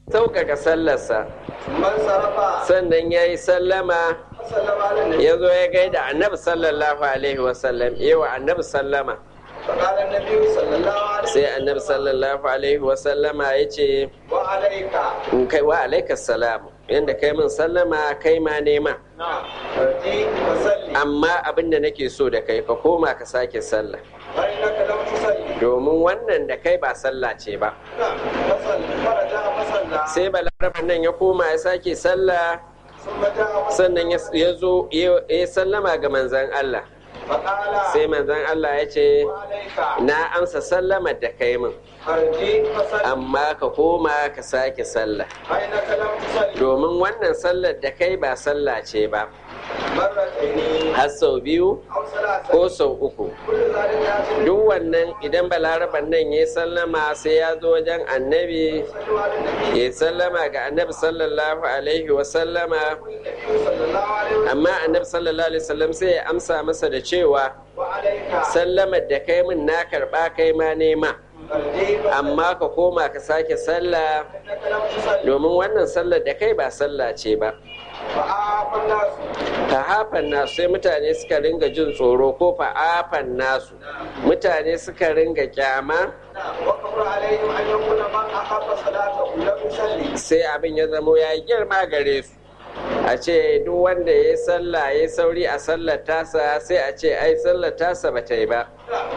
sauƙaƙa sallarsa man sarrafa sannan ya yi sallama sallama ala nabi ya zo ya gaida annabi sallallahu alaihi wasallam yawa annabi sallama faqala nabi sallallahu alaihi sai annabi sallallahu alaihi wasallama ya ce wa alayka in kai wa alaikas salam yadda kai min sallama kai ma nema na'am farji wa salli amma abin da nake so da kai ka koma ka sake sallah fa innaka lam tusalli domin wannan da kai ba sallah ce ba na'am fasalli faraja fasalla sai balaraban nan ya koma ya sake sallah thumma ja'a sannan ya ya zo ya ya sallama ga manzan Allah faqala sai manzan Allah ya ce wa alayka na amsa sallamar da kai min farji fasalli amma ka koma ka sake sallah fa innaka lam tusalli domin wannan sallar da kai ba sallah ce ba marrataini har sau biyu aw salasa ko sau uku kullu zalika ya duk wannan idan balaraban nan ya sallama sai ya zo wajen annabi sallu ala nabi ya sallama ga annabi sallallahu alaihi wasallama sallallahu alaihi amma annabi sallallahu alaihi wasallam sai ya amsa masa da cewa wa alayka sallamar da kai min na karba kai ma nema farji fasalli amma ka koma ka sake sallah innaka lam tusalli domin wannan sallar da kai ba sallah ce ba fa'afan nasu fa'afan nasu sai mutane suka ringa jin tsoro ko fa'afan nasu mutane suka ringa kyama wa kabra alaihim an yakuna man ahabba salatahu lam yusalli sai abin ya zamo ya yi girma gare su a ce duk wanda ya yi sallah ya yi sauri a sallar tasa sai a ce ai sallar tasa ba ta yi ba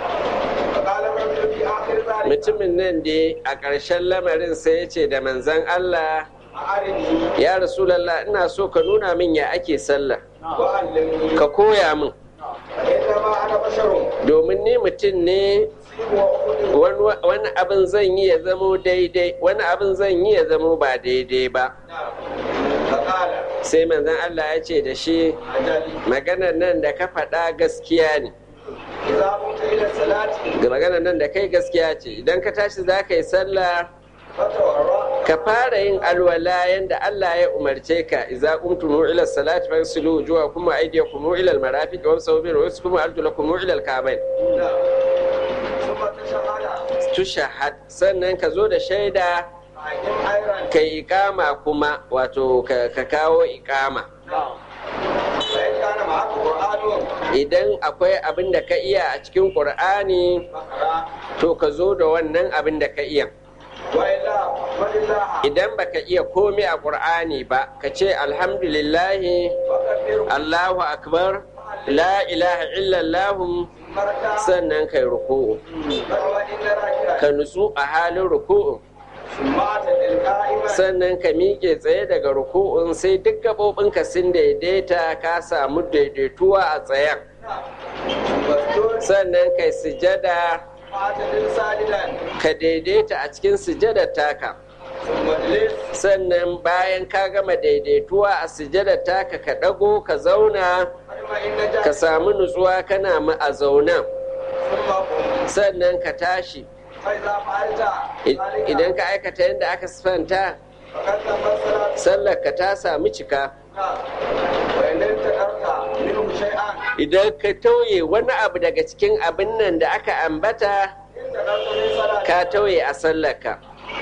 فقال الرجل في آخر ذلك mutumin nan dai a ƙarshen lamarin sai ya ce da manzan Allah أعرني ya rasulallah ina so ka nuna min ya ake sallah وعلمني ka koya min فإنما أنا بشر domin ni mutum ne أصيب وأخطئ wani wani abin zan yi ya zamo daidai wani abin zan yi ya zamo ba daidai ba فقال sai manzan Allah ya ce da shi أجل maganar nan da ka faɗa gaskiya ne إذا قمت إلى الصلاة ga maganar nan da kai gaskiya ce idan ka tashi za ka yi sallah فتورع ka fara yin alwala yanda Allah ya umarce ka idza qumtum ila salati fagsilu wujuhakum wa aydiyakum ila al-marafiq wamsahu bi ru'usikum wa arjulakum ila al-ka'bayn ثم تشهد tushahad sannan ka zo da shaida فأقم خيرا ka iqama kuma wato ka ka kawo iqama فإن كان معك قرآن idan akwai abin da ka iya a cikin qur'ani فقرأ to ka zo da wannan abin da ka iya وإلا فلله idan baka iya komai a qur'ani ba ka ce alhamdulillahi فكبره Allahu akbar la ilaha illallah مركا sannan kai ruku'u فهو إن راكعا ka nutsu a halin ruku'u ثم اعتدل قائما sannan ka miƙe tsaye daga ruku'un sai duk gaɓoɓinka sun daidaita ka samu daidaituwa a tsayen واسجد sannan kai sujada واعتدل ساجدا ka daidaita a cikin sujadar taka ثم اجلس sannan bayan ka gama daidaituwa a sujadar taka ka ɗago ka zauna فإن ka نجا samu nutsuwa kana ma a zaunan ثم قم sannan ka tashi فإذا فعلت I- ذلك idan ka aikata yadda aka sifanta فقد تم الصلاة sallar ka ta samu cika وإن انتقرت منه شيئا idan ka tauye wani abu daga cikin abin nan da aka ambata انتقرت من صلاة ka tauye a sallarka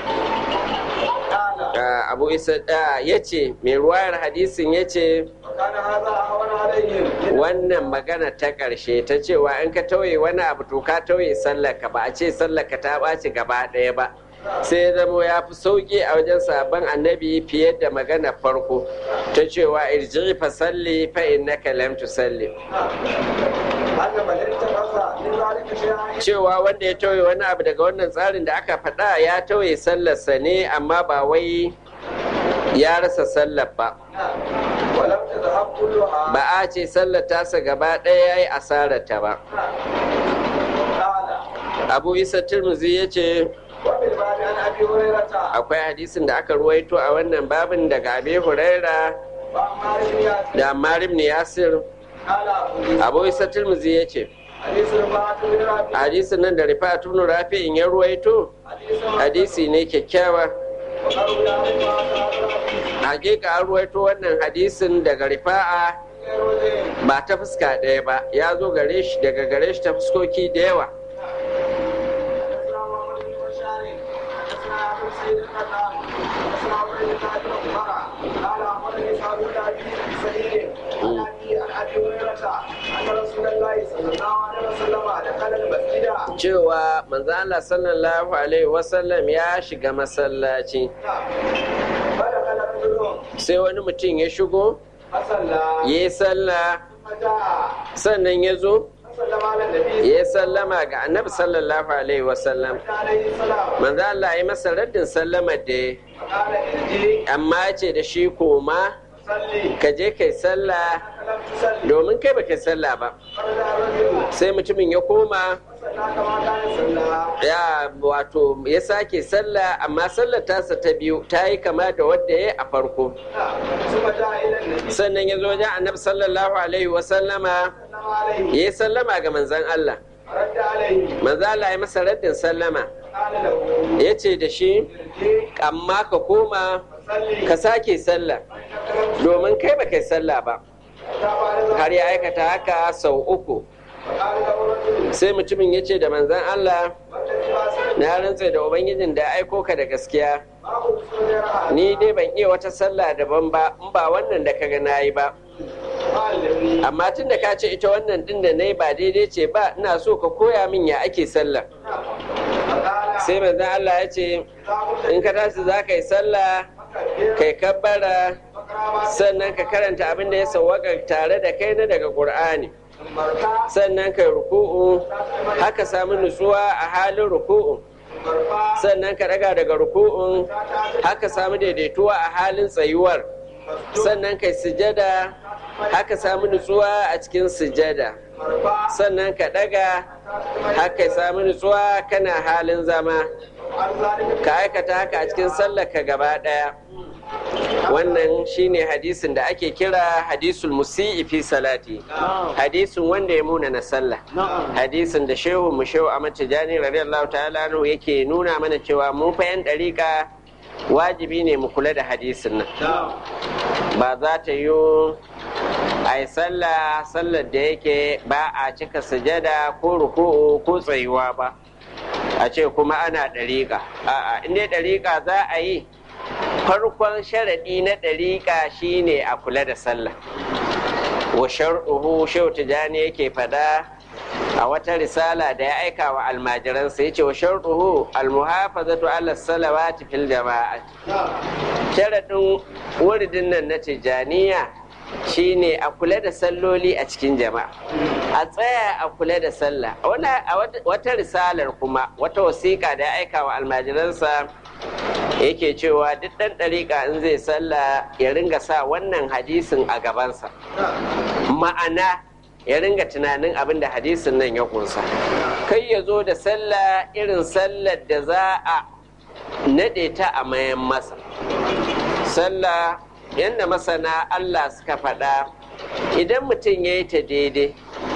قال Ah, abu isa ya ce mai ruwayar hadisin ya ce وكان هذا أهون عليهم wannan magana ta ƙarshe ta cewa in ka tauye wani abu to ka tauye sallarka ba a ce sallarka ta ɓaci gaba ɗaya ba sai ya zamo ya fi sauƙi a wajen sabon annabi fiye da magana farko ta cewa irji fa salli fa innaka lam tusalli أن من انتقص من ذلك شيئا cewa wanda ya tauye wani abu daga wannan tsarin da aka faɗa ya tauye sallarsa ne amma ba wai ya rasa sallar ba ولم تذهب كلها ba a ce sallar tasa gaba ɗaya ya yi asararta ba قال abu isa turmuzi ya ce وفي الباب عن أبي هريرة akwai hadisin da aka ruwaito a wannan babin daga abi huraira وعمار بن ياسر da ammar ibn yasir قال أبو abu isa turmuzi ya ce حديث رفاعة بن رافع hadisin nan da rifa'atu ibn rafi'in ya ruwaito حديث hadisi ne kyakkyawa وقالوا لا رفاعة hakika an ruwaito wannan hadisin daga rifa'a غير وجه ba ta fuska ɗaya ba ya zo gare shi daga gare shi ta fuskoki da yawa حدثنا محمد بن بشار حدثنا ابو سعيد القطان حدثنا عمرو بن ابي عمر قال امرني صاحب ابي سعيد عن ابي عن ابي هريره ان رسول الله صلى الله عليه وسلم دخل المسجد cewa manzo Allah sallallahu alaihi wasallam ya shiga masallaci فدخل رجل sai wani mutum ya shigo فصلى ya yi sallah ثم جاء sannan ya zo فسلم على النبي ya yi sallama ga annabi sallallahu alaihi wasallam عليه السلام manzo Allah ya masa raddin sallama da ya فقال ارجي amma ce da shi koma صلي ka je kai sallah فلم تصلي domin kai ba kai sallah ba فرجع الرجل sai mutumin ya koma فصلى كما كان صلى ya wato ya sake sallah amma sallar tasa ta biyu ta yi kama da wadda ya yi a farko ثم جاء الى النبي sannan ya zo wajen annabi sallallahu alaihi wasallama صلى عليه ya yi sallama ga manzan Allah رد عليه manzan Allah ya masa raddin sallama قال له ya ce da shi ارجي amma ka koma صلي ka sake sallah domin kai ba kai sallah ba har ya aikata haka sau uku فقال له الرجل sai mutumin ya ce da manzan Allah والذي باسل na rantse da ubangijin da ya aiko ka da gaskiya ما كنت غيرها ni dai ban iya wata sallah daban ba in ba wannan da kaga na yi ba قال لي amma tun da ka ce ita wannan din da na yi ba daidai ce ba ina so ka koya min ya ake sallah فقال sai manzan Allah ya ce إذا قلت in ka tashi za ka yi sallah فكبر kai kabbara فقرا ما sannan ka karanta abin da ya sawwaka tare da kai na daga qur'ani ثم اركع sannan kai ruku'u haka samu nutsuwa a halin ruku'u ثم ارفع sannan ka daga daga ruku'un haka samu daidaituwa a halin tsayuwar sannan kai sujada haka samu nutsuwa a cikin sujada ثم ارفع sannan ka daga haka samu nutsuwa kana halin zama وعن ذلك ka aikata haka a cikin sallar ka gaba daya wannan shine hadisin da ake kira hadisul musi'i fi salati hadisin wanda ya muna na sallah hadisin da shehu mu shehu Ahmad Tijani radiyallahu ta'ala anhu yake nuna mana cewa mu fa yan dariƙa wajibi ne mu kula da hadisin nan ba za ta yi a yi sallah sallar da yake ba a cika sujada ko ruku'u ko tsayuwa ba a ce kuma ana ɗariƙa a'a in dai ɗariƙa za a yi farkon sharaɗi na ɗariƙa shine a kula da sallah wa shar'uhu shehu tijani yake fada a wata risala da ya aika wa almajiransa ya ce wa shar'uhu almuhafazatu ala salawati fil jama'a sharaɗin wuridin nan na tijaniya shine a kula da salloli a cikin jama'a a tsaya a kula da sallah a wata risalar kuma wata wasiƙa da ya aika wa almajiransa yake cewa duk ɗan ɗariƙa in zai sallah ya ringa sa wannan hadisin a gabansa ma'ana ya ringa tunanin abin da hadisin nan ya kunsa kai ya zo da sallah irin sallar da za a naɗe ta a mayan masa sallah yadda masana allah suka faɗa idan mutum ya yi ta daidai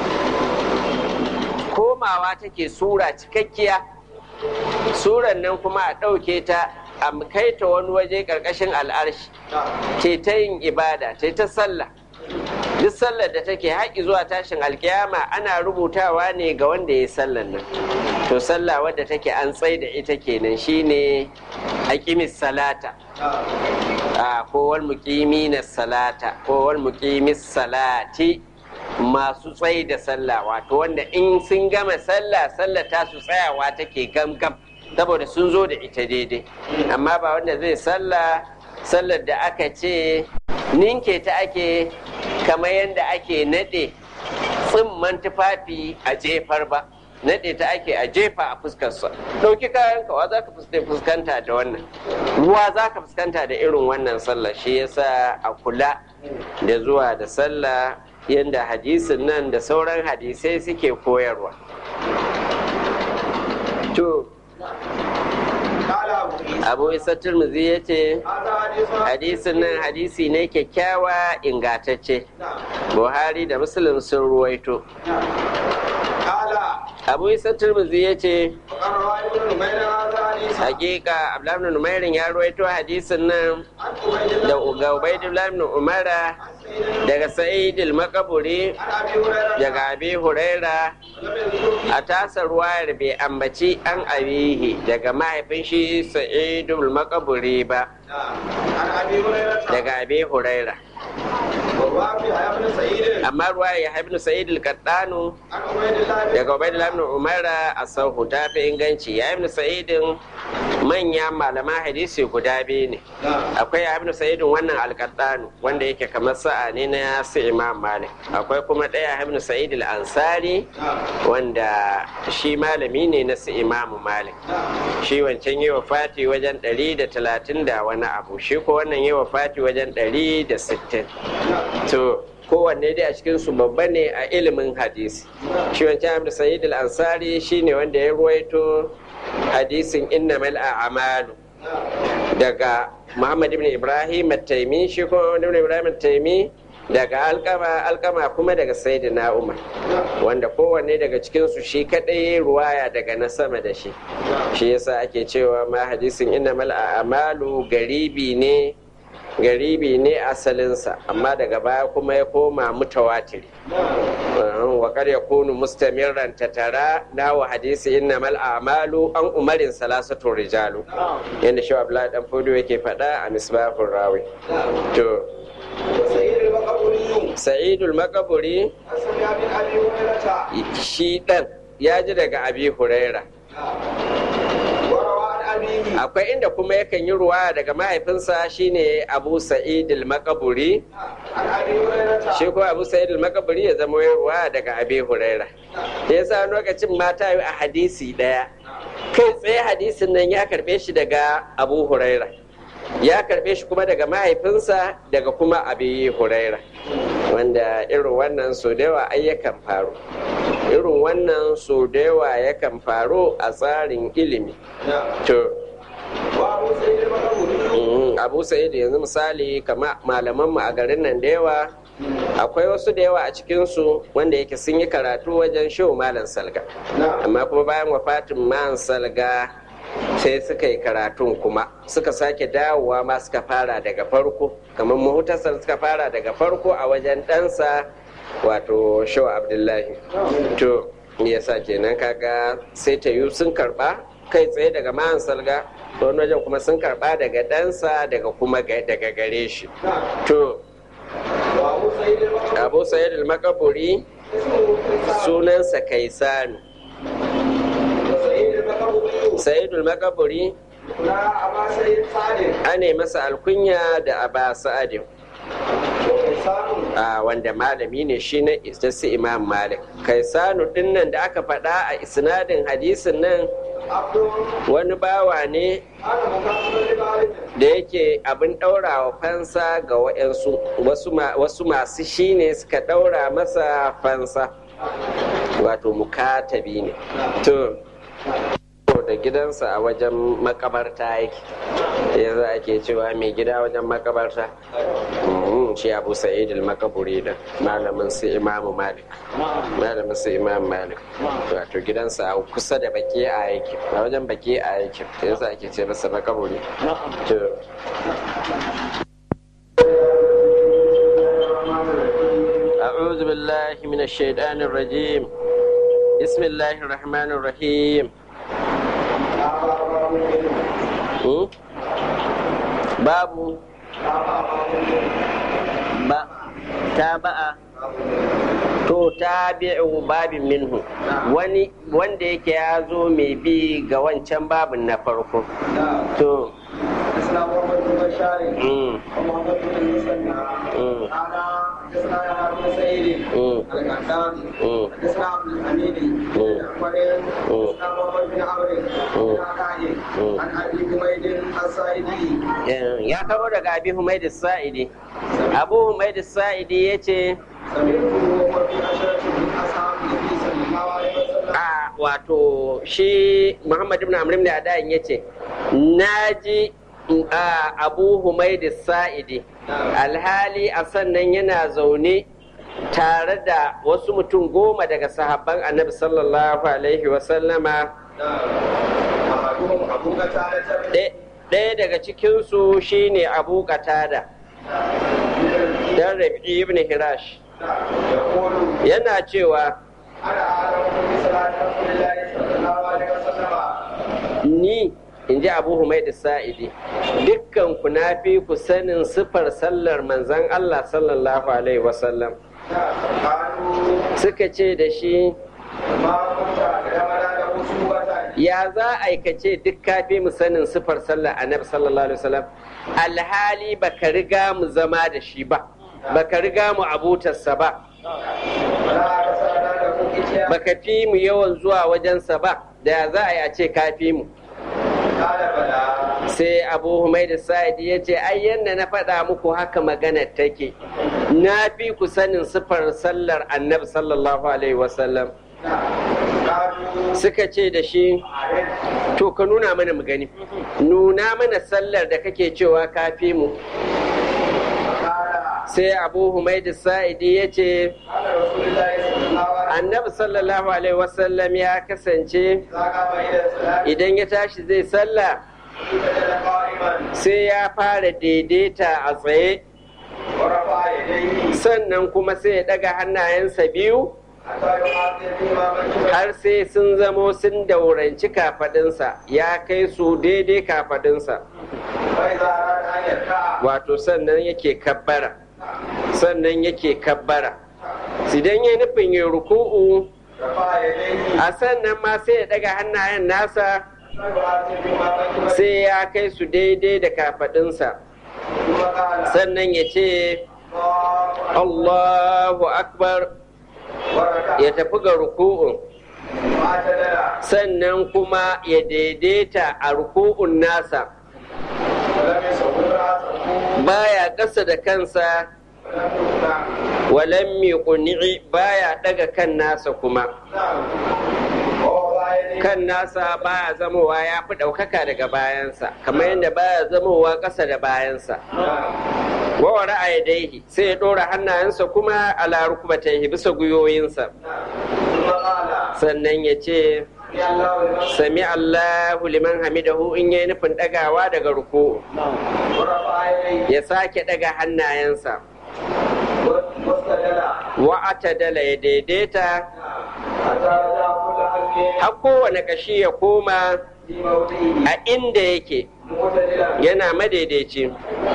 komawa take sura cikakkiya suran nan kuma a ɗauke ta a kai ta wani waje ƙarƙashin al'arshi ce ta yin ibada ce ta sallah duk sallar da take haƙi zuwa tashin alkiyama ana rubutawa ne ga wanda ya yi sallar nan to sallah wadda take an tsai da ita kenan shine aqimis salata a kowal muqimi na salata kowal muqimis salati masu tsayi da sallah wato wanda in sun gama sallah sallah ta su tsayawa take gamgam saboda sun zo da ita daidai amma ba wanda zai sallah sallar da aka ce ninke ta ake kamar yadda ake nade tsimman tufafi a jefar ba nade ta ake a jefa a fuskarsa ɗauki kayan kawa za ka fuskanta da wannan ruwa za ka fuskanta da irin wannan sallah shi yasa a kula da zuwa da sallah yadda hadisin nan da sauran hadisai suke koyarwa to abu isa turmuzi ya ce hadisin nan hadisi ne kyakkyawa ingatacce buhari da muslim sun ruwaito abu isa turmuzi ya ce hakika abdullahi ibn umairin ya ruwaito hadisin nan عن عبيد da الله ga ubaidullah ibn umara daga sa'id al-makaburi عن ابي هريره daga abi huraira لم يذكر a tasa ruwayar bai ambaci an abihi daga mahaifin shi sa'id al-makaburi ba عن ابي هريره daga abi huraira ووافي يا ابن سعيد amma ruwaya ya ibn sa'id al-qaddanu عن عبيد الله بن daga ubaidullah ibn umara a sahu ta fi inganci ya ibn sa'idin manyan malaman hadisi guda biyu ne akwai ya ibn sa'idin wannan alƙaddanu wanda yake kamar sa'a ne na su imam malik akwai kuma ɗaya ibn sa'id al-ansari wanda shi malami ne na su imam malik shi wancan yi wa fati wajen ɗari da talatin da wani abu shi ko wannan yi wa fati wajen ɗari da sittin to kowanne dai a cikin su babba ne a ilimin hadisi shi wancan ibn sa'id al-ansari shine wanda ya ruwaito hadisin innamal a'malu daga Muhammad ibn Ibrahim at-Taimi shi kuma ibn Ibrahim at-Taimi daga alkama alkama kuma daga Sayyidina Umar wanda kowanne daga cikin su shi kadai ruwaya daga na sama da shi shi yasa ake cewa ma hadisin innamal a'malu garibi ne garibi ne asalinsa amma daga baya kuma ya koma mutawatiri wa kar ya kunu mustamirran tatara na wa hadisi innamal a'malu an umarin salasatu rijalu yanda shi Abdullahi dan Fodo yake faɗa a misbahur rawi to وسعيد المقبري Sa'idul Makaburi عن سمع بن ابي هريره shi dan ya ji daga Abi Huraira وروى عن ابيه akwai inda kuma yakan yi ruwa daga mahaifinsa shine Abu Sa'id al-Makaburi عن ابي هريره shi kuma Abu Sa'id al-Makaburi ya zama yin ruwa daga Abi Huraira da yasa lokacin mata yi a hadisi daya kai tsaye hadisin nan ya karbe shi daga Abu Huraira ya karbe shi kuma daga mahaifinsa daga kuma Abi Huraira wanda irin wannan so da yawa ai yakan faru irin wannan so da yawa yakan faru a tsarin ilimi to وابو سعيد المقبري Mm, abu sa'id yanzu misali kama malamanmu a garin nan da yawa akwai wasu da yawa a cikinsu wanda yake sun yi karatu wajen shehu malam salga amma kuma bayan wafatin malam salga sai suka yi karatun kuma suka sake dawowa ma suka fara daga farko kamar mahutasar suka fara daga farko a wajen ɗansa wato shehu abdullahi to yasa kenan kaga sai ta yi sun karba kai tsaye daga mahan salga to wani wajen kuma sun karba daga ɗansa daga kuma ga- daga gare shi to وابو سعيد المقبري abu sayyid al-makaburi sunansa kaisanu وسعيد المقبري sayyid al-makaburi لا ابا سعيد صادق ane masa alkunya da aba sa'adin وكيسان a wanda malami ne shi na istasi imam malik kaisanu din nan da aka faɗa a isnadin hadisin nan عبد wani bawa ne انا مكافر لبارك da yake abin ɗaurawa fansa ga wa'yansu wasu ma- wasu masu shi ne suka ɗaura masa fansa wato mukatabi ne to da gidansa a wajen makabarta yake yanzu ake cewa mai gida wajen makabarta Mhm, shi abu sa'id al-makaburi da malamin su imamu malik malamin su imamu malik wato gidansa a kusa da baki a yake a wajen baki a yake yanzu ake ce masa makaburi to أعوذ بالله من الشيطان الرجيم بسم الله الرحمن الرحيم Hmm? babu ba taba'a to tabi'u babin minhu wani wanda yake ya zo mai bi ga wancan babin na farko to اسلام محمد بن بشار mm, ومحمد بن المثنى mm, قال حدثنا يحيى بن سعيد mm, القحطاني mm. حدثنا عبد الحميد مم. حدثنا محمد بن عمرو مم. بن عطاء مم. عن ابي حميد السائدي ya karo daga abi humaydi sa'idi abu humaydi sa'idi ya ce سمعته وهو في عشرة من اصحاب النبي صلى الله عليه وسلم a wato shi muhammad ibn amr ibn adayin ya ce naji a abu humaydi sa'idi alhali a sannan yana zaune tare da wasu mutum goma daga sahabban annabi sallallahu alaihi wasallama احدهم أحدهم أبو قتادة Ɗaya- ɗaya daga cikinsu shine abu qatada dan rabi ibn hirash يقول yana cewa أنا أعلم بصلاة رسول الله صلى الله عليه وسلم ni in ji abu humaid sa'idi dukkan ku na fi ku sanin sifar sallar manzan allah sallallahu alaihi wasallam قالوا suka ce da shi ما كنت أعلمنا له سوءة ya za a aikace duk kafi mu sanin sifar sallar annabi sallallahu alaihi wasallam alhali baka riga mu zama da shi ba baka riga mu abutarsa ba ولا أرسلنا له إتيانا baka fi mu yawan zuwa wajensa ba da ya za a yi a ce kafi mu قال بلى sai abu humaidu sa'idi ya ce ai yadda na faɗa muku haka magana take na fi ku sanin sifar sallar annabi sallallahu alaihi wasallam قالوا suka ce da shi أعرف to ka nuna mana mu gani nuna mana sallar da kake cewa ka fi mu قال sai abu humaidu sa'idi ya ce قال رسول الله صلى الله عليه وسلم annabi sallallahu alaihi wasallam ya kasance إذا قام إلى الصلاة idan ya tashi zai sallah سجد قائما sai ya fara daidaita a tsaye ورفع يديه sannan kuma sai ya daga hannayensa biyu حتى يحاذي بهما منكبيه har sai sun zamo sun dauranci kafadinsa ya kai su daidai kafadinsa فإذا أراد أن يركع wato sannan yake kabbara sannan yake kabbara idan ya nufin ya ruku'u رفع يديه a sannan ma sai ya daga hannayen nasa حتى يحاذي بهما منكبيه sai ya kai su daidai da kafadinsa ثم قال sannan ya ce الله Allahu akbar وركع ya tafi ga ruku'un واعتدل sannan kuma ya daidaita a ruku'un nasa ولم يصور رأسه baya ƙasa da kansa ولم يقنع walan miƙuni'i baya ɗaga kan nasa kuma نعم ووضع يديه kan nasa baya zamowa ya fi ɗaukaka daga bayansa kamar yadda baya zamowa ƙasa da bayansa نعم wawa ra'ayi sai ya ɗora hannayensa kuma ala rukubataihi bisa gwiwoyinsa ثم قال sannan ya ce يا الله لمن sami Allahu liman hamidahu in yayi nufin ɗagawa daga ruku ورفع يديه ya sake ɗaga hannayensa واستدل wa'ata dala ya daidaita حتى رجع كل حلق har kowane ƙashi ya koma في موضعه a inda yake معتدلا yana madaidaici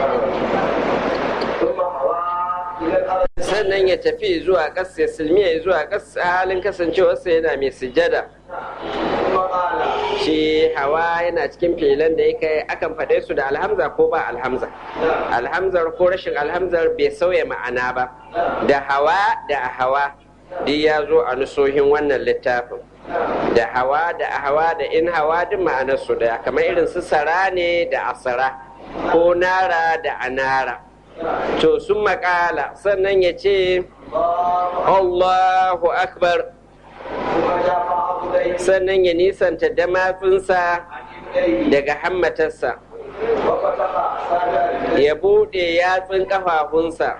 ثم هوى الى الارض sannan ya tafi zuwa ƙasa ya silmiya zuwa ƙasa halin kasancewarsa yana mai sujada ثم قال shi hawa yana cikin filan da yake akan faɗe su da alhamza ko ba alhamza نعم alhamzar ko rashin alhamzar bai sauya ma'ana ba da hawa da hawa duk ya zo a nusohin wannan littafin da hawa da hawa da in hawa duk ma'anarsu daya kamar irin su sara ne da asara ko nara da anara to sun makala sannan ya ce الله Allahu akbar ثم جاء عبديه sannan ya nisanta damatsinsa عن يديه daga hammatarsa وفتح ساجد ya buɗe yatsun ƙafafunsa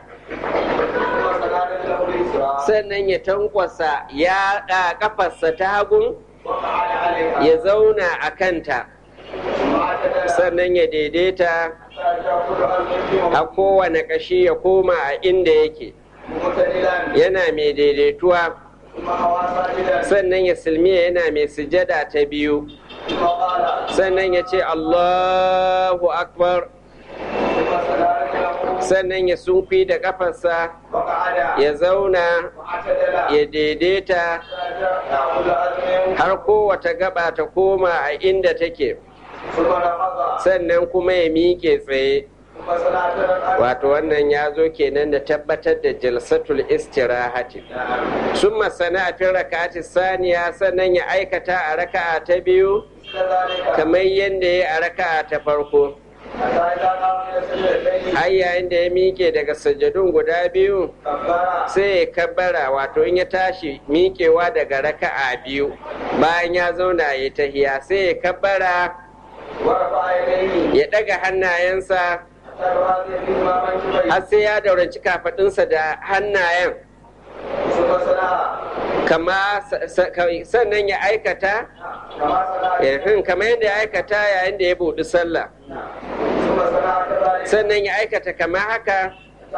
ثم سجد له اليسرى sannan ya tankwasa ya ɗa ƙafarsa ta hagun وقعد عليها ya zauna a kanta ثم اعتدل sannan ya daidaita حتى رجع كل حلق في a موضعه kowane ƙashi ya koma a inda yake معتدلا yana mai daidaituwa ثم هوى ساجدا sannan ya silmiya yana mai sujada ta biyu ثم قال sannan ya ce Allahu akbar ثم سجد له sannan ya sunfi da ƙafarsa وقعد ya zauna واعتدل ya daidaita يأخذ أذنه har kowace gaba ta koma a inda take ثم نفض sannan kuma ya miƙe tsaye ثم صلاة الأرض wato wannan ya zo kenan da tabbatar da jalsatul istirahati sun masana a fin raka'ati saniya sannan ya aikata a raka'a ta biyu كذلك kamar yadda ya a raka'a ta farko حتى إذا قام من السجدتين har yayin da ya miƙe daga sajadun guda biyu كبر sai ya kabbara wato in ya tashi miƙewa daga raka'a biyu bayan ya zauna ya tahiya sai ya kabbara ورفع يديه ya ɗaga hannayensa حتى يهادي بهما منكبيه har sai ya dauranci kafaɗinsa da hannayen ثم صلى kama sannan ya aikata kama yadda ya aikata yayin da ya buɗi sallah sannan ya aikata kama haka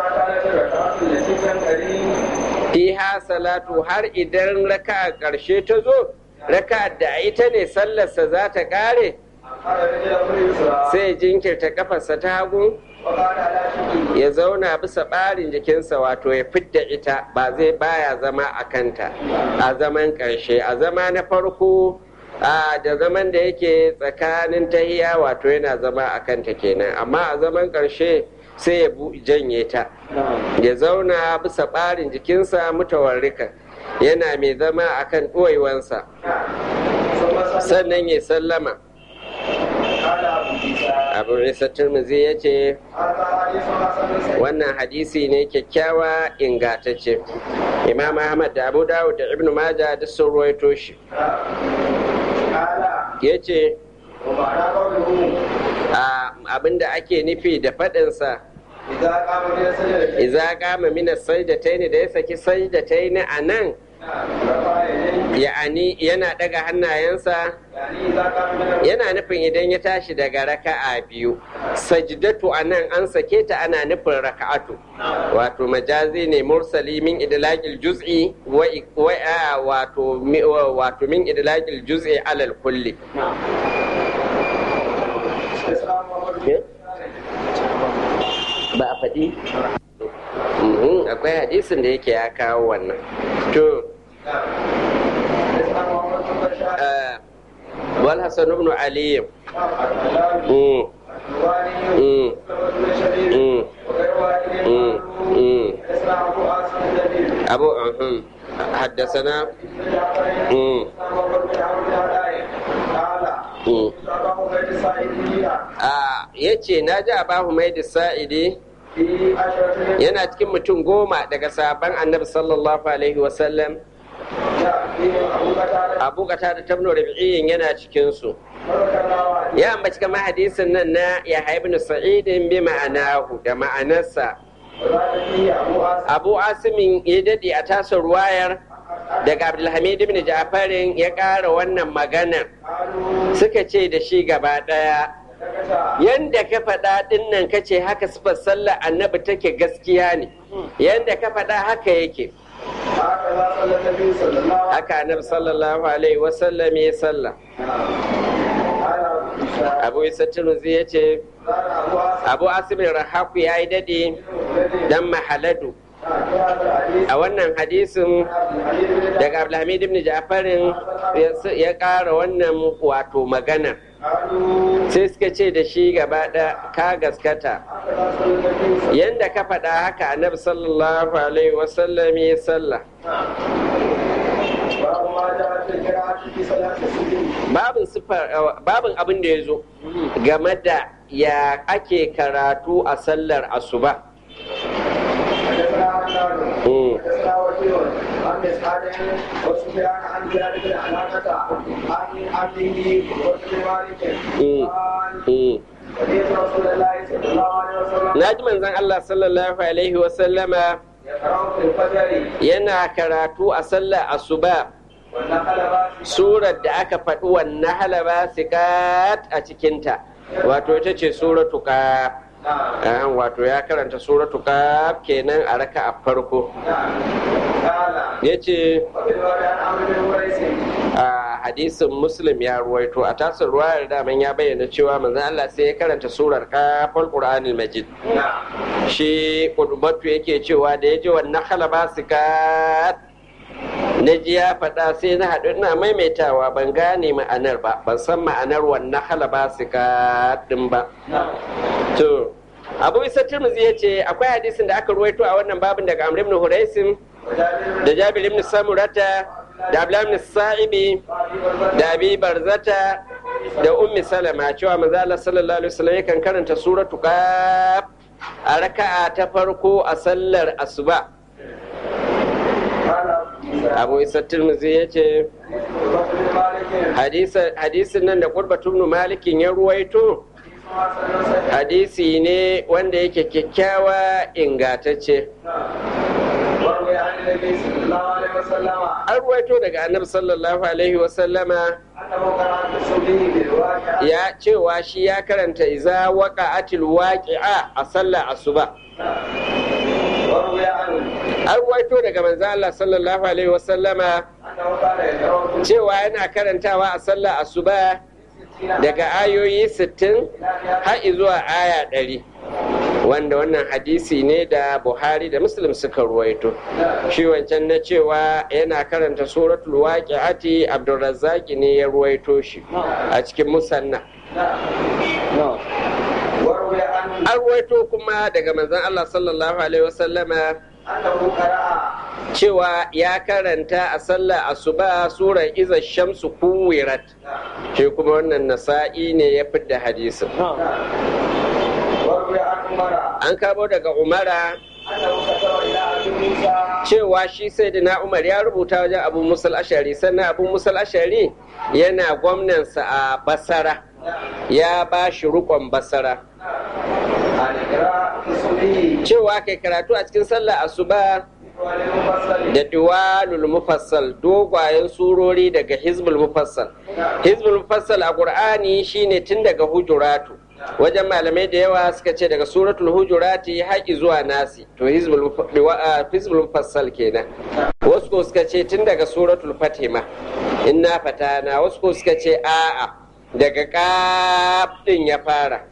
fiha salatu har idan raka ƙarshe ta zo raka da ita ne sallarsa za ta ƙare sai jinkirta kafarsa ta hagu ya zauna bisa ɓarin jikinsa wato ya fidda ita ba zai baya zama a kanta a zaman ƙarshe a zama na farko a da zaman da yake tsakanin tahiya wato yana zama a kanta kenan amma a zaman ƙarshe sai ya janye ta ya zauna bisa ɓarin jikinsa mutawarrika yana mai zama a kan ɗoyewansa sannan ya sallama abu isa turmuzi ya ce wannan hadisi ne kyakkyawa ingatacce imam ahmad da abu dawud da ibn maja duk sun ruwaito shi ya ce abinda ake nufi da faɗinsa iza kama mina sajdataini da ya saki sajdataini a nan ya'ani yana daga hannayensa yana nufin idan ya tashi daga raka'a biyu sajdatu a nan an sake ta ana nufin raka'atu wato majazi ne mursali min idlaqil juz'i wa wato wato min idlaqil juz'i alal kulli ba a faɗi akwai hadisin da yake ya kawo wannan to wal hasan ibn ali abu حدثنا ya ce na ji abahu mai da sa'idi yana cikin mutum goma daga sabon annabi sallallahu alaihi wasallam abu kata da tabno rabi'in yana cikinsu ya ambaci kama hadisin nan na ya haibnu sa'idin bi ma'anahu da ma'anarsa abu asimin ya daɗe a tasa ruwayar daga abdulhamid ibn ja'farin ya ƙara wannan maganar suka ce da shi gaba ɗaya yanda ka faɗa ɗin nan ka ce haka sifar sallah annabi take gaskiya ne yanda ka faɗa haka yake haka annabi sallallahu alaihi wasallam ya sallah abu isa tunuzi ya ce abu asibin rahaku ya yi daɗe dan mahaladu a wannan hadisin daga abdulhamid ibn ja'farin ya ƙara wannan wato magana sai suka ce da shi gaba da ka gaskata yadda ka faɗa haka annabi sallallahu alaihi wasallam ya sallah babin abin da ya zo game da ya ake karatu a sallar asuba عن مسعد وسفيان عن زياد بن علاقة عن عبده وابن مالك قال سمعت رسول الله صلى الله عليه وسلم ناجي من الله صلى الله عليه وسلم يقرأ في الفجر yana karatu a sallar asuba والنخل باسقة surar da aka faɗi wannan halaba sikat a cikinta wato ita ce suratu qaf نعم Ah, wato ya karanta suratu qaf kenan a raka a farko نعم قال yace وفي الرواية عن عمرو بن قريش a hadisin muslim ya ruwaito a tasir ruwayar daman ya bayyana cewa manzon Allah sai ya karanta surar kafal qur'anil majid نعم shi kudubatu yake cewa da ya ji wannan halaba sikat na ji ya faɗa sai na haɗu ina maimaitawa ban gane ma'anar ba ban san ma'anar wannan halaba sikat ɗin ba نعم to abu isa turmuzi ya ce akwai hadisin da aka ruwaito a wannan babin daga amr ibn huraisin وجابر da jabir ibn samurata da abdullah ibn sa'ibi da abi barzata da ummi salama cewa manzo Allah sallallahu alaihi wasallam yakan karanta suratu qaf a raka'a ta farko a sallar asuba قال abu isa tirmidhi yace وابن مالك hadisa- hadisin nan da qurbatu ibn malikin ya ruwaito hadisi ne wanda yake kyakkyawa ingatacce وروي عن النبي صلى الله عليه عليه وسلم an ruwaito daga annabi sallallahu alaihi wasallama أنه قرأ في الصبح بالواقعة ya cewa shi ya karanta iza waqa'atil waqi'a a sallar asuba وروي عنه an ruwaito daga manzo Allah sallallahu alaihi wasallama أنه كان يقرأ cewa yana karantawa a sallar asuba daga ayoyi 60 har zuwa aya 100 wanda wannan hadisi ne da Buhari da Muslim suka ruwaito shi wancan na cewa yana karanta suratul waqi'ati Abdurrazzaq ne ya ruwaito shi a cikin musanna وروي عنه an ruwaito kuma daga manzon Allah sallallahu alaihi wasallama أنه قرأ cewa ya karanta a sallar asuba surar iza shamsu kuwirat shi kuma wannan nasa'i ne ya fidda hadisin وروي عن عمر an kamo daga umara أنه كتب إلى أبي موسى cewa shi sai na umar ya rubuta wajen abu musal ashari sannan abu musal ashari yana gwamnansa a basara ya ba shi rukon basara عن إقراء في الصبح cewa kai karatu a cikin sallar asuba وللمفصل da diwalul mufassal dogwayen surori daga hizbul mufassal hizbul mufassal a qur'ani shine tun daga hujuratu wajen malamai da yawa suka ce daga suratul hujurati haƙi zuwa nasi to hizbul muf- diwa- ah, hizbul mufassal kenan wasu ko suka ce tun daga suratul fatima inna fatana wasu ko suka ce a'a daga ƙaf din ya fara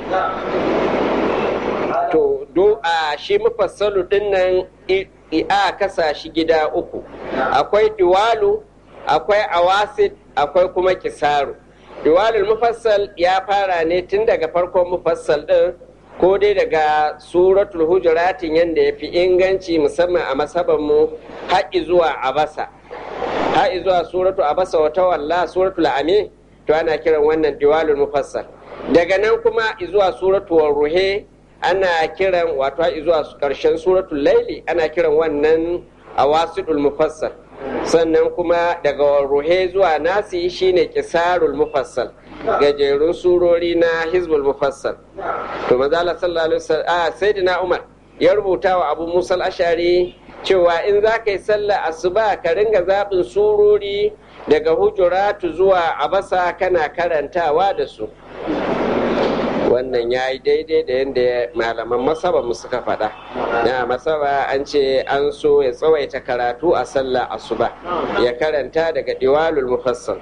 to do a shi mufassalu din nan i- i- a kasa shi gida uku akwai diwalu akwai awasid akwai kuma kisaru diwalul mufassal ya fara ne tun daga farkon mufassal din ko dai daga suratul hujuratin yadda ya fi inganci musamman a masaban mu haƙi zuwa abasa haƙi zuwa suratu abasa wata walla suratul amin to ana kiran wannan diwalul mufassal daga nan kuma zuwa suratul ruhe ana kiran wato har zuwa karshen suratul laili ana kiran wannan awasidul mufassal sannan kuma daga ruhe zuwa nasi shine kisarul mufassal gajerun surori na hizbul mufassal to manzo Allah sallallahu alaihi wasallam ah sayyidina Umar ya rubuta wa Abu Musa al-Ashari cewa in za ka yi sallah asuba ka ringa zaɓin surori daga hujuratu zuwa abasa kana karantawa da su wannan ya yi daidai da yadda malaman masaba mu suka faɗa na masaba an ce an so ya tsawaita karatu a sallah asuba ya karanta daga diwalul mufassal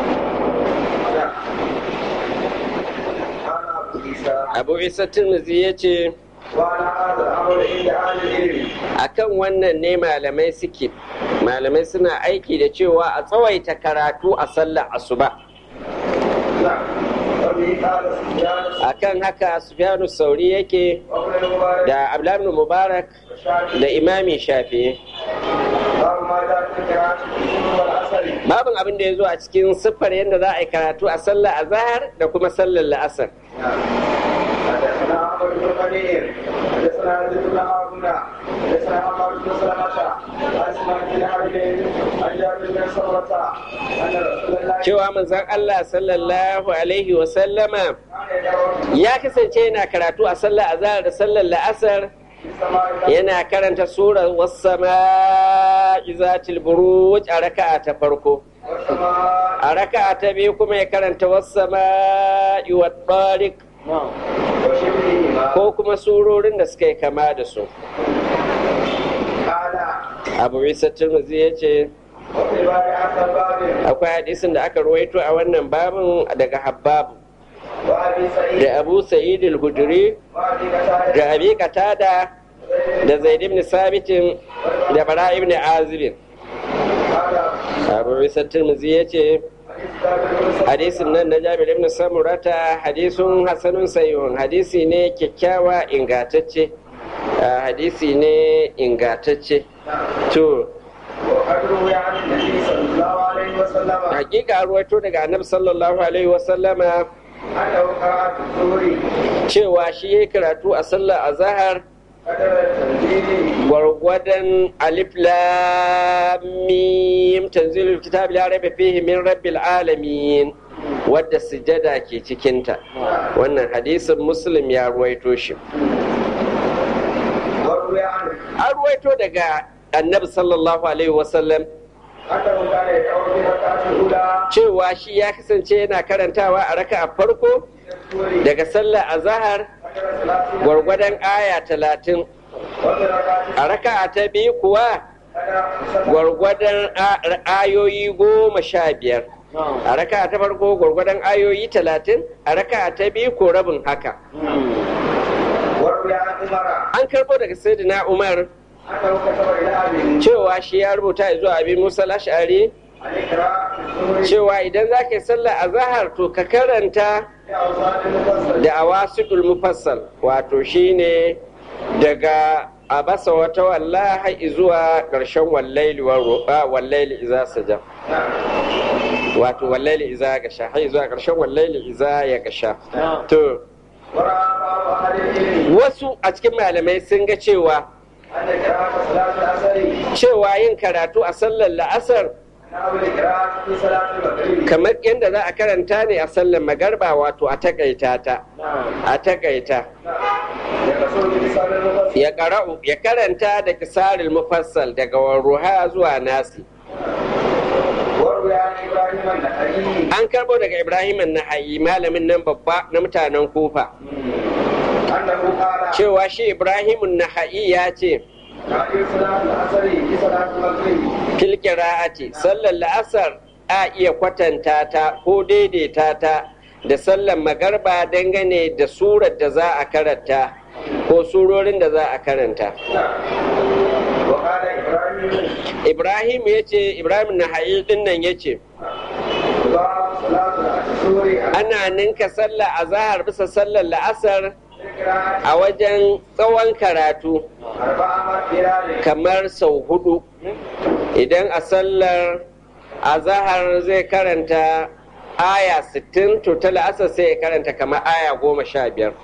قال أبو عيسى abu isa tirmidhi ya ce وعلى هذا الأمر عند أهل العلم akan wannan ne malamai suke malamai suna aiki da cewa a tsawaita karatu a sallah asuba نعم وبه قال سفيان akan haka sufyanu sauri yake وابن المبارك da abdullahi ibn mubarak والشافعي da imami shafi'i باب ما جاء في قراءة الظهر والعصر babin abin da ya zo a cikin siffar yadda za a yi karatu a sallar azahar da kuma sallar la'asar حدثنا عمرو بن منير حدثنا عبد بن هارون حدثنا عمرو بن سلمة عن اسماعيل بن حرب عن جابر بن سمرة ان رسول الله cewa manzon Allah sallallahu alaihi wa sallama كان يدعو ya kasance yana karatu a sallar azahar da sallar la'asar في السماء yana karanta surar wassama'i zatil buruj a raka'a ta farko والسماء a raka'a ta biyu kuma ya karanta wassama'i wa tariq وشبههما ko kuma surorin da suka yi kama da su قال abu isa turmuzi ya ce وفي باب هذا الباب akwai hadisin da aka ruwaito a wannan babin daga habbabu وابي سعيد da abu sa'id al-hudri وابي قتاده da abi qatada da zaid ibn sabitin da bara ibn azib قال abu isa tirmidhi yace حديث جابر بن سمرة hadisin nan na jabir ibn samurata hadisun hasanun sayyun hadisi ne kyakkyawa ingantacce Ah, hadisi ne ingantacce to وقد روي عن النبي صلى الله عليه وسلم hakika ruwaito daga annabi sallallahu alaihi wasallama انه قرأ في الظهر cewa shi ya karatu a sallar azahar قدر التنزيل gwargwadon alif lam mim tanzilul kitab la raiba fihi min rabbil alamin wadda sujada ke cikinta wannan hadisin muslim ya ruwaito shi وروي عنه an ruwaito daga annabi sallallahu alaihi wasallam أنه كان يدعو في الركعة الأولى cewa shi ya kasance yana karantawa a raka a farko سوري daga sallar azahar عشر ثلاثين gwargwadon aya talatin وفي الركعة a raka ta biyu kuwa أنا سبع gwargwadon a- ayoyi goma sha biyar a raka ta farko gwargwadon ayoyi talatin a raka ta biyu ko rabin haka وروي عن عمر an karbo daga sayyidina umar أنه كتب إلى أبي cewa shi ya rubuta zuwa abin musa lashari أن اقرأ في السور cewa idan za ka yi sallah a zahar to ka karanta في أوساط المفصل da awasidul mufassal wato shine daga abasa wata walla har zuwa ƙarshen wallaili wa ruba wallaili iza saja نعم wato wallaili iza gasha har zuwa ƙarshen wallaili iza ya gasha to ورأى بعض أهل العلم wasu a cikin malamai sun ga cewa أن قراءة صلاة العصر cewa yin karatu a sallar la'asar نحو القراءة في صلاة المغرب kamar yadda za a karanta ne a sallar magarba wato a takaita ta a takaita يقصر بلسان المفصل ya qara'u ya karanta da kisaril mufassal daga warruha zuwa nasi وروي عن إبراهيم النخعي an karbo daga ibrahim nahayi malamin nan babba na mutanen kufa أنه قال cewa shi ibrahim nahayi ya ce تعبير صلاة العصر في صلاة المغرب fil qira'ati sallar la'asar a iya kwatanta ta ko daidaita ta da sallar magarba dangane da surar da za a karanta ko surorin da za a karanta وقال إبراهيم ibrahim ya ce ibrahim nahayi din nan ya ce باب صلاة العصر ana ninka sallar azahar bisa sallar la'asar في القراءة a wajen tsawon karatu أربع مرات kamar sau hudu idan a sallar azahar zai karanta aya 60 to ta la'asar sai ya karanta kamar aya goma sha biyar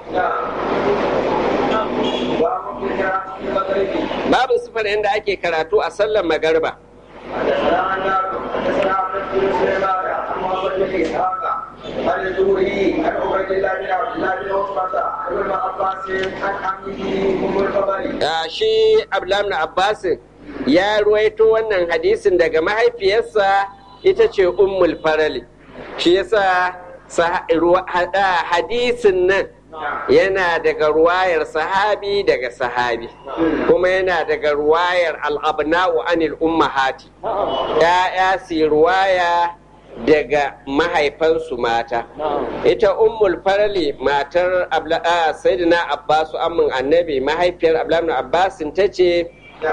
نعم باب في القراءة في المغرب babu sifar yadda ake karatu a sallar magarba حدثنا عن نافع حدثنا عبد بن سليمان عن محمد بن اسحاق عن الزهري عن عبيد الله بن عبد الله بن عتبة عن ابن عباس عن عمه ام الفضل Ah, shi abdullahi abbasin ya ruwaito wannan hadisin daga mahaifiyarsa ita ce ummul farali shi yasa sa- ruwa- ha- ah, hadisin nan yana daga ruwayar sahabi daga sahabi kuma yana daga ruwayar al'abna'u anil ummahati ya'ya su ruwaya daga mahaifansu mata ita ummul farali matar Abla- ah, sayyidina abbasu amin annabi mahaifiyar abdullahi abbasin ta ce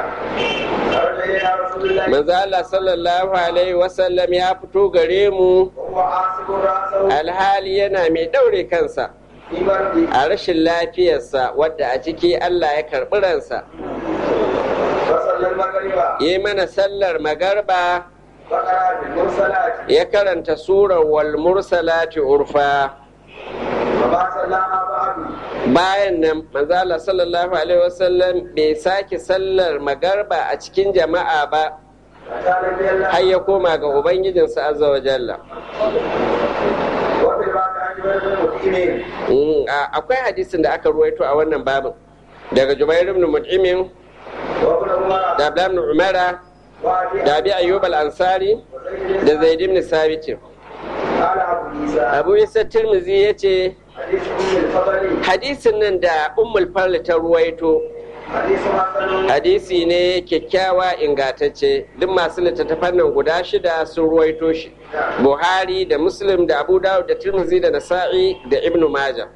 خرج الينا رسول الله manzo Allah sallallahu alaihi wasallam ya fito gare mu وهو عاصب راسه alhali yana mai daure kansa في مرضه a rashin lafiyarsa wadda a ciki Allah ya karɓi ransa فصلى المغرب yi mana sallar magarba فقرا بالمرسلات ya karanta surar wal mursalati urfa وما صلاها بعد bayan nan manzo Allah sallallahu alaihi wasallam bai sake sallar magarba a cikin jama'a ba أتى نبي الله har ya koma ga ubangijinsa azza wa jalla وفي الباب عن جبير بن مطعم Mm, a- akwai hadisin da aka ruwaito a wannan babin daga Jubair ibn Mut'imin وابن عمر da Abdullah ibn Umara وابي da Abi Ayyub al-Ansari وزيد da Zaid ibn Sabit قال ابو عيسى Abu Isa Tirmidhi yace حديث ام الفضل hadisin nan da Ummul Farl ta ruwaito حديث حسن hadisi ne kyakkyawa ingantacce duk masu littattafan nan guda shida sun ruwaito shi Buhari da Muslim da Abu Dawud da Tirmidhi da Nasa'i da Ibn Majah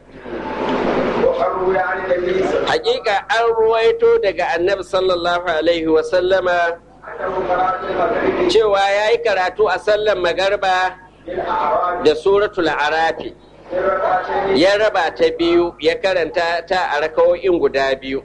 وقروا عن النبي صلى الله hakika an ruwaito daga annabi sallallahu alaihi wa sallama انه قرات المغرب cewa ya yi karatu a sallar magarba بالاعراب da suratul arafi في الركعتين ya raba ta biyu ya karanta ta a rakawo'in guda biyu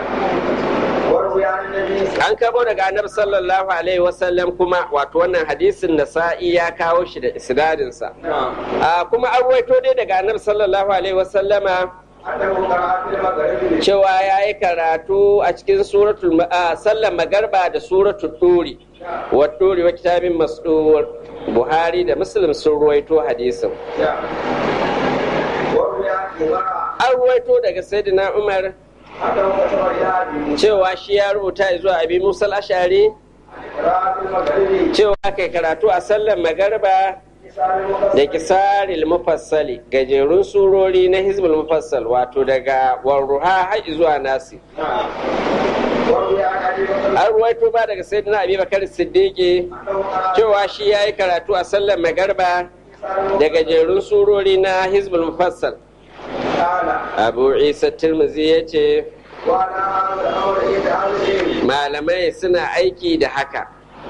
وروي عن النبي صلى an kabo daga annabi sallallahu alaihi wasallam kuma wato wannan hadisin nasa'i ya kawo shi da isnadinsa a kuma an ruwaito dai daga annabi sallallahu alaihi wasallama انه قرات في المغرب cewa ya yi karatu a cikin suratul ma- a sallar magarba da suratul turi wa turi wa kitabin masdur buhari da muslim sun ruwaito hadisin وروي عن عمر an ruwaito daga sayyidina umar أنه كتب إلى أبي cewa shi ya rubuta zuwa abi musa ashari قراءة المغرب cewa kai karatu a sallar magarba لسان المفسر da kisaril mufassali gajerun surori na hizbul mufassal wato daga warruha har zuwa nasi نعم وروي عن أبي بكر an ruwaito ba daga sayyidina abi bakar siddiqi أنه قرأ cewa shi ya yi karatu a sallar magarba da gajerun surori na hizbul mufassal قال abu isa tirmizi ya ce وعلى هذا الأمر عند أهل العلم malamai suna aiki da haka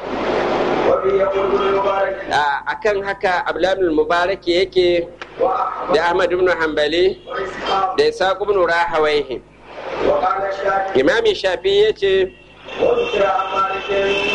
وبه يقول ابن المبارك a kan haka abdulhamid mubarak yake وأحمد da ahmad ibn hanbali وإسحاق da isa ibn rahawaihi وقال الشافعي imami shafi ya ce وذكر عن مالك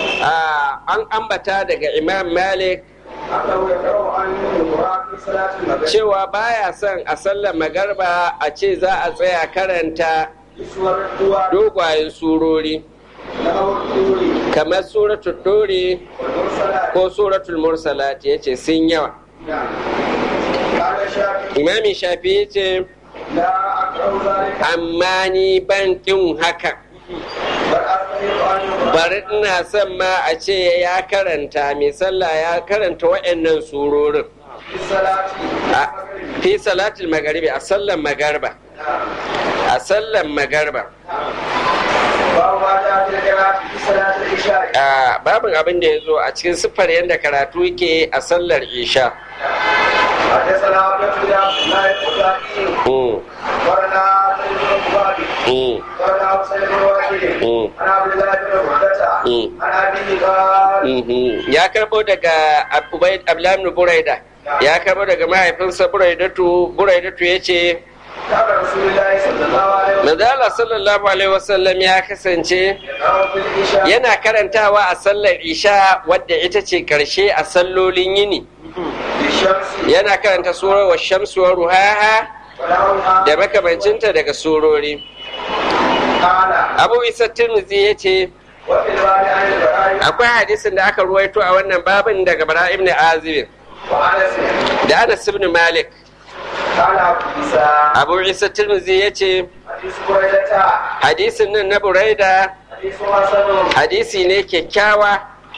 an ambata daga imam malik أنه يقرأ عن المراد في صلاة المغرب cewa baya son a sallar magarba a ce za a tsaya karanta بسور الدوار dogwayen surori له الدور kamar suratul dori والمرسلات ko suratul mursalat ya ce sun yawa نعم قال الشافعي imami shafi ya ce لا أكره ذلك amma ni ban ƙin haka بل أستحق أن يقرأ bari ina son ma a ce ya karanta mai sallah ya karanta waɗannan surorin في الصلاة a fi salatul magaribi a sallan magarba نعم a sallan magarba باب ما جاء في القراءة في صلاة العشاء a babin abin da ya zo a cikin siffar yadda karatu yake a sallar isha حدثنا عبد الله الخزاعي Mm, ورنا سيد بن مبارك mm, ورنا حسين بن واحد mm, عن عبد الله بن عبدة Mm. عن أبيه قال mhm. ya karbo daga Ubayd Abdullah ibn Buraida ya karbo daga mahaifinsa Buraidatu Buraidatu ya ce كان رسول الله صلى الله عليه وسلم Manzala sallallahu alaihi wasallam ya kasance يقرأ في العشاء yana karantawa a sallar isha wadda ita ce karshe a sallolin yini بالشمس yana karanta surar wa shamsu wa ruhaha ولهما da makamancinta daga surori قال abu isa tirmizi ya ce وفي الباب عن البراء akwai hadisin da aka ruwaito a wannan babin daga bara ibn azib وأنس da anas ibn malik قال أبو عيسى abu isa tirmizi ya ce حديث بريدة hadisin nan na buraida حديث حسن hadisi ne kyakkyawa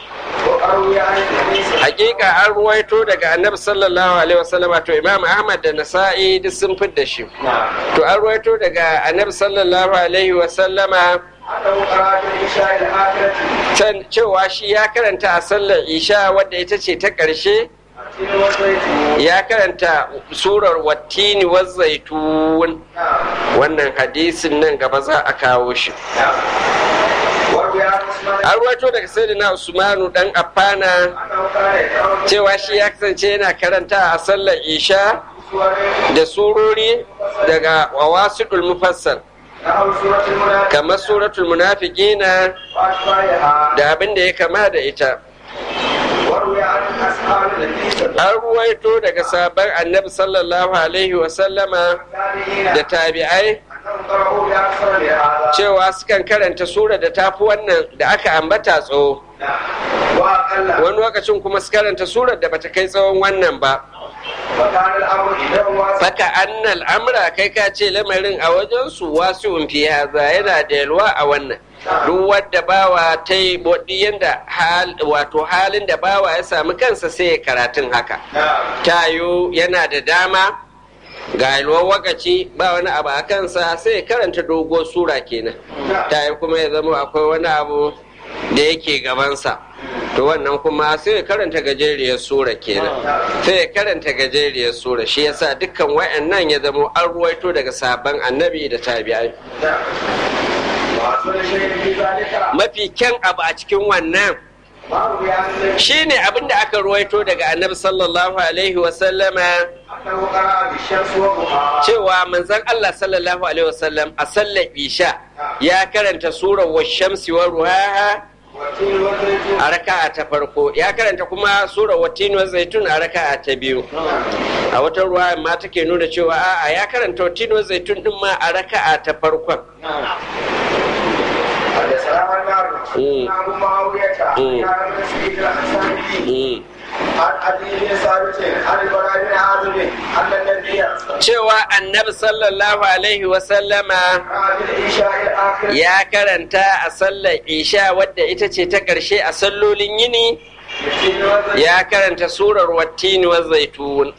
وأروي عن النبي صلى hakika an ruwaito daga annabi sallallahu alaihi wasallama to imam ahmad da nasa'i duk sun fidda shi نعم to an ruwaito daga annabi sallallahu alaihi wasallama أنه قرأ في العشاء الآخرة can cewa shi ya karanta a sallar isha wadda ita ce ta ƙarshe التين والزيتون ya karanta surar wattini zaitun نعم wannan hadisin nan gaba za a kawo shi نعم وروي عن عثمان an ruwaito daga sayyidina usmanu dan affana أنه كان يقرأ في cewa shi ya kasance yana karanta a sallar isha سور da surori daga wawasidul mufassal نحو سورة المنافق kamar suratul munafiqina وأشباهها da abin da ya kama da ita وروي عن أصحاب النبي صلى الله an ruwaito daga sabon annabi sallallahu alaihi wasallama عليه da وسلم tabi'ai أنهم قرأوا بأكثر من هذا cewa sukan karanta sura da tafi wannan da aka ambata tsawo نعم وأقل wani lokacin kuma su karanta surar da bata kai tsawon wannan ba وكان الأمر عندهم واسع faka annal amra kai ka ce lamarin a wajen su wasu fi haza yana da yalwa a wannan duk wadda bawa ta yi bodi yanda hal wato halin da bawa ya sami kansa sai ya karatun haka نعم tayo yana da dama ga yalwar wakaci ba wani abu a kansa sai ya karanta doguwar sura kenan tayo kuma ya zama akwai wani abu da yake gabansa to wannan kuma sai ya karanta gajeriyar sura kenan sai ya karanta gajeriyar sura shi yasa dukkan wayannan ya zama an ruwaito daga sabon annabi da tabi'ai نعم وأصل شيء في ذلك mafi kyan abu a cikin wannan ما روي عن النبي shine abin da aka ruwaito daga annabi sallallahu alaihi wasallama أنه قرأ بالشمس وضحاها cewa manzon Allah sallallahu alaihi wasallam a sallar isha ya karanta surar wa shamsi wa ruhaha والتين والزيتون a raka'a ta farko ya karanta kuma surar wattin wa zaitun a raka'a ta biyu a wata ruwa ma take nuna cewa a'a ya karanta wattin wa zaitun din ma a raka'a ta farkon حدثنا عن معروف مم. عن ابو معاويه مم. عن ابن سعيد الانصاري Mm. عن علي بن ثابت عن البراء بن عازب ان النبي cewa annabi sallallahu alaihi wasallama قرأ بالعشاء الاخر ya karanta a sallar isha wadda ita ce ta ƙarshe a sallolin yini بالتين والزيتون ya karanta surar wattini wa zaitun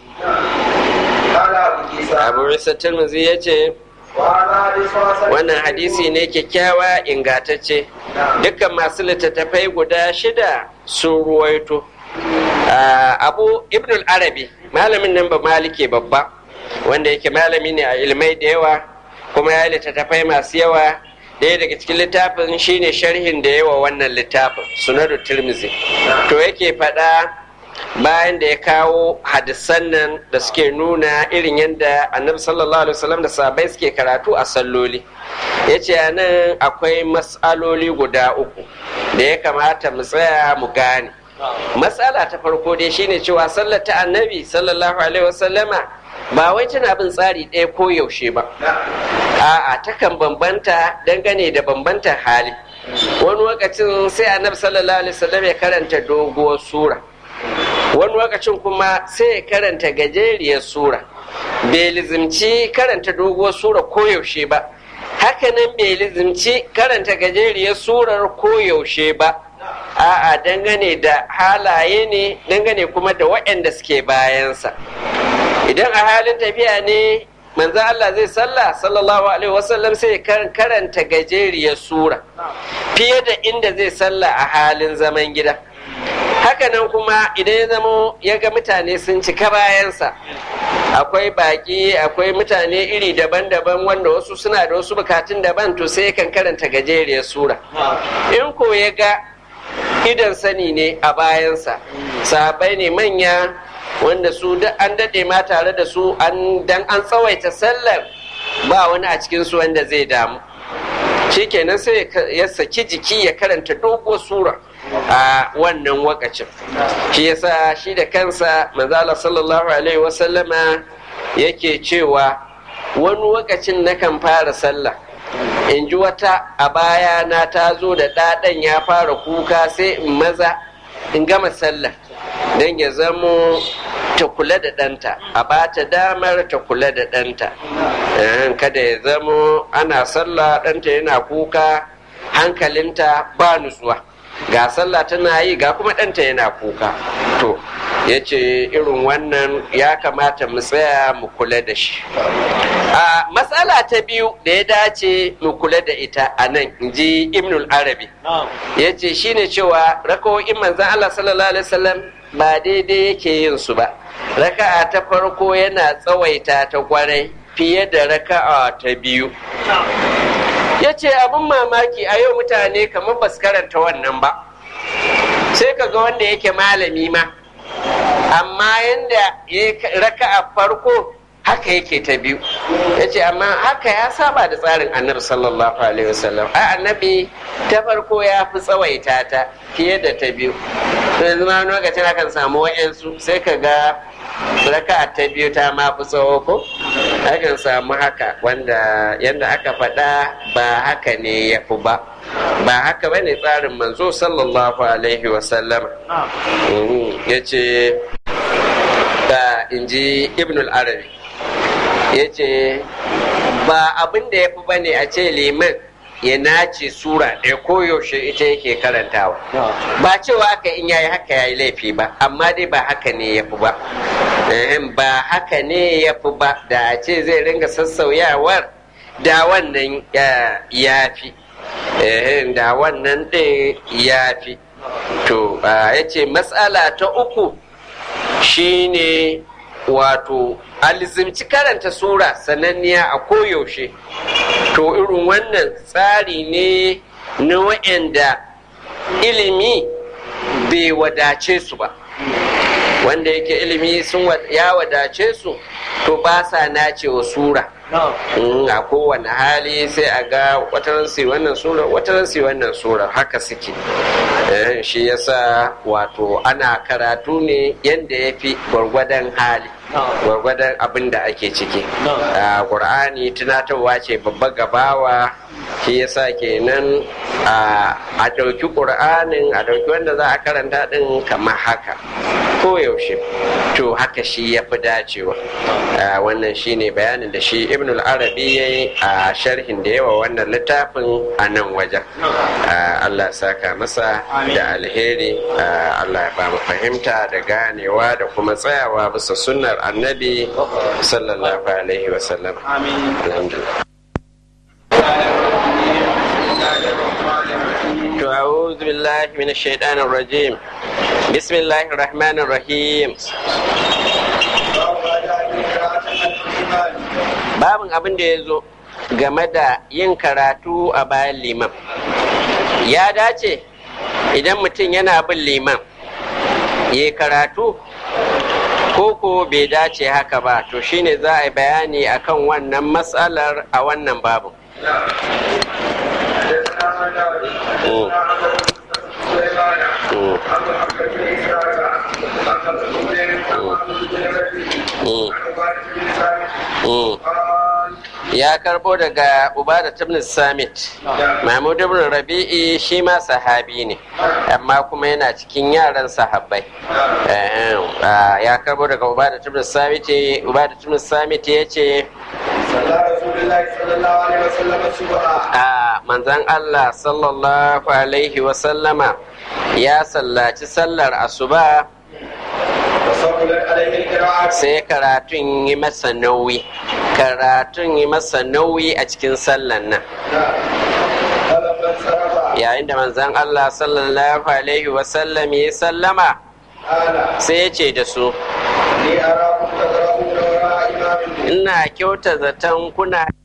قال ابو عيسى abu isa tirmidhi ya ce وهذا حديث حسن wannan hadisi ne kyakkyawa ingantacce dukkan masu littattafai guda shida sun ruwaito Ah, abu ibn arabi malamin nan ba malike babba wanda yake malami ne a ilmai da yawa kuma ya yi littattafai masu yawa ɗaya daga cikin littafin shine sharhin da yawa wannan littafin sunadu tirmizi to yake faɗa bayan da ya kawo hadisan nan da suke nuna irin yadda annabi sallallahu alaihi wasallam da sahabbai suke karatu a salloli ya ce a nan akwai matsaloli guda uku da ya kamata mu tsaya mu gane matsala ta farko dai shine cewa sallar ta annabi sallallahu alaihi wasallama ba wai tana bin tsari ɗaya ko yaushe ba a'a takan bambanta dangane da bambantar hali wani lokacin sai annabi sallallahu alaihi wasallam ya karanta doguwar sura wani lokacin kuma sai ya karanta gajeriyar sura bai lizimci karanta doguwar sura koyaushe ba hakanan bai lizimci karanta gajeriyar surar koyaushe ba a'a dangane da halaye ne dangane kuma da waɗanda suke bayansa idan a halin tafiya ne manzan Allah zai sallah sallallahu alaihi wasallam sai ya karanta gajeriyar sura fiye da inda zai sallah a halin zaman gida hakanan kuma idan ya zamo ya ga mutane sun cika bayansa akwai baki akwai mutane iri daban-daban wanda wasu suna da wasu bukatun daban to sai kan karanta gajeriyar sura in ko ya ga idan sani ne a bayansa sahabai ne manya wanda su duk an daɗe ma tare da su an dan an tsawaita sallar ba wani a cikin su wanda zai damu shikenan sai ya saki jiki ya karanta doguwar sura a wannan wakacin shi yasa shi da kansa manzala sallallahu alaihi wasallama yake cewa wani wakacin na kan fara sallah in ji wata a baya na ta zo da ɗaɗan ya fara kuka sai in maza in gama sallah don ya zamo ta kula da ɗanta a ba ta damar ta kula da ɗanta kada ya zamo ana sallah ɗanta yana kuka hankalinta ba nutsuwa ga sallah tana yi ga kuma ɗanta yana kuka to ya ce irin wannan ya kamata mu tsaya mu kula da shi a matsala ta biyu da ya dace mu kula da ita a nan in ji ibnul arabi ya ce shine cewa rakawo'in manzan allah sallallahu alaihi wasallam ba daidai yake yin su ba raka'a ta farko yana tsawaita ta kwarai fiye da raka'a ta biyu ya ce abin mamaki a yau mutane kamar ba su karanta wannan ba sai ka ga wanda yake malami ma amma yadda ya raka'a farko haka yake ta biyu ya ce amma haka ya saba da tsarin annabi sallallahu alaihi wasallam a annabi ta farko ya fi tsawaita ta fiye da ta biyu yanzu ma lokacin akan samu wa'yansu sai ka ga raka ta biyu ta ma fi tsawo ko akan samu haka wanda yadda aka faɗa ba haka ne ya fi ba ba haka ba ne tsarin manzo sallallahu alaihi wasallama ya ce da in ji ibnul arabi ya ce ba abin da ya fi ba ne a ce liman ya nace sura ɗaya koyaushe ita yake karantawa ba cewa aka in yayi haka yayi laifi ba amma dai ba haka ne ya fi ba ba haka ne ya fi ba da a ce zai ringa sassauyawar da wannan ya fi da wannan ɗin ya fi to ya ce matsala ta uku shine wato alizimci karanta sura sananniya a koyaushe to irin wannan tsari ne na wa'anda ilimi bai wadace su ba wanda yake ilimi sun ya wadace su to ba sa nace wa sura a kowane hali sai a ga wataran su wannan sura wataran su wannan sura haka suke shi yasa wato ana karatu ne yadda ya fi gwargwadon hali gwargwadon abin da ake ciki a ƙur'ani tunatarwa ce babba gabawa shi yasa kenan a ɗauki ƙur'anin a ɗauki wanda za a karanta ɗin kamar haka koyaushe to haka shi ya fi dacewa wannan shine bayanin da shi ibn al-arabi ya yi a sharhin da yawa wannan littafin a nan wajen allah saka masa da alheri allah ya ba mu fahimta da ganewa da kuma tsayawa bisa sunnar annabi sallallahu alaihi wasallam alhamdulillah أعوذ بالله من الشيطان الرجيم بسم الله الرحمن الرحيم babin abin da ya zo game da yin karatu a bayan liman ya dace idan mutum yana bin liman ya karatu koko bai dace haka ba to shine za a yi bayani akan wannan matsalar a wannan babin ya karbo daga ubada ibn samit mahmud ibn rabi'i shi ma sahabi ne amma kuma yana cikin yaran sahabbai ya karbo daga ubada ibn samit ubada ibn samit ya ce a manzan allah sallallahu alaihi wasallama ya sallaci sallar asuba sai karatun yi masa nauyi karatun yi masa nauyi a cikin sallan nan yayin da manzan Allah sallallahu alaihi wasallam ya sallama sai ya ce da su ina kyauta zaton kuna